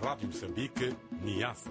Rádio Moçambique, Niassa.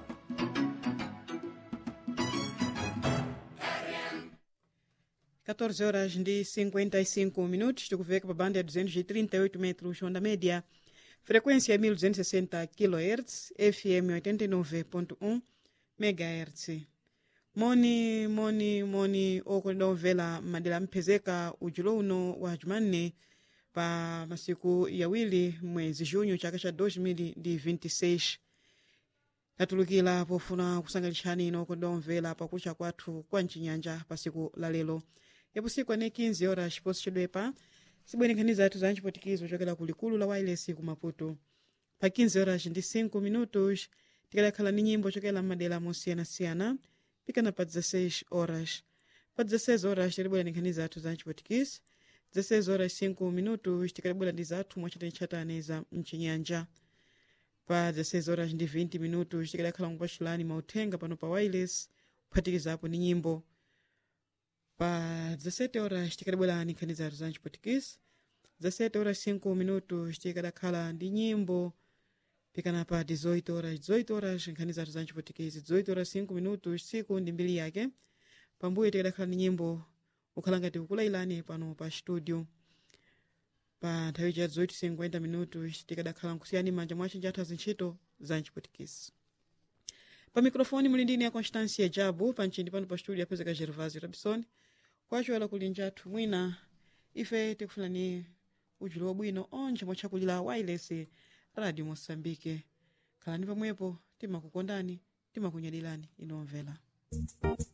Quatorze horas de 55 minutos, tikuveka pa banda ya 238 metros onda média, frequência 1260 kHz, FM 89.1 MHz. moni moni moni okonda omvera madera amphezeka ujulo uno wa jumanne pa masiku yawiri mwezi junho chaka cha 2026 tatulukira pofuna kusangalitsani ino okonda omvera pakucha kwathu kwa mchinyanja pa siku la lero yapo siku ane 15 horas chiposi chedwepa sibwenekhaniza atu za nchipotikizo chokera ku likulu la wireless ku maputo pa 15 horas ndi 5 minutos tikadakhala ni nyimbo chokera madera mosiyanasiyana pikana pa 16 horas pa 16 horas tilibwera ni nkhani zathu za nchipotikisi 16 horas 5 minutos tikalibwera ndi zathu mwachatani za mchinyanja pa 16 horas ndi 20 minutos tikadakhala mupachulani mauthenga pano pa wireless kuphatikizapo ni nyimbo pa 17 horas tikadabwera ni nkhani zathu za nchipotikisi 17 horas 5 minutos tikadakhala ndi nyimbo pikana pa 18 horas 18 horas nkhani zathu za nchipotikezi 18 horas 5 minutos siku ndi mbiri yake pambuyo tikadakhala ni nyimbo ukhala ngati ukulailani pano pa studio pa nthawi cha 18 minutos tikadakhala nkusiyani manja mwa chinja athu zintchito za nchipotikezi pa mikrofoni muli ndine ya constancia jabu pa mchindi pano pa studio apezeka gervasio rabison kwachola kuli njathu mwina ife tikufunani ujulo wabwino onje mwachakulira wireless radio moçambique khalani pamwepo timakukondani timakunyadilani inomvera